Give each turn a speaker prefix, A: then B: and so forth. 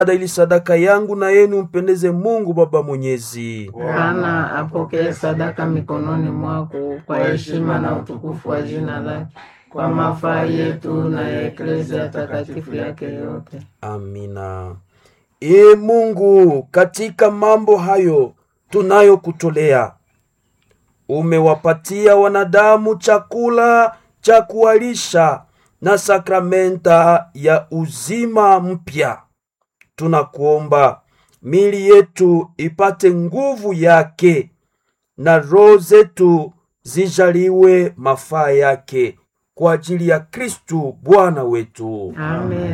A: ili sadaka yangu na yenu mpendeze Mungu Baba Mwenyezi.
B: Bwana apokee sadaka mikononi mwako kwa heshima na utukufu wa jina lake, kwa mafaa yetu na ya eklezia takatifu yake yote.
A: Amina. Ee Mungu, katika mambo hayo tunayokutolea, umewapatia wanadamu chakula cha kuwalisha na sakramenta ya uzima mpya. Tunakuomba mili yetu ipate nguvu yake na roho zetu zijaliwe mafaa yake kwa ajili ya Kristu Bwana wetu.
B: Amen.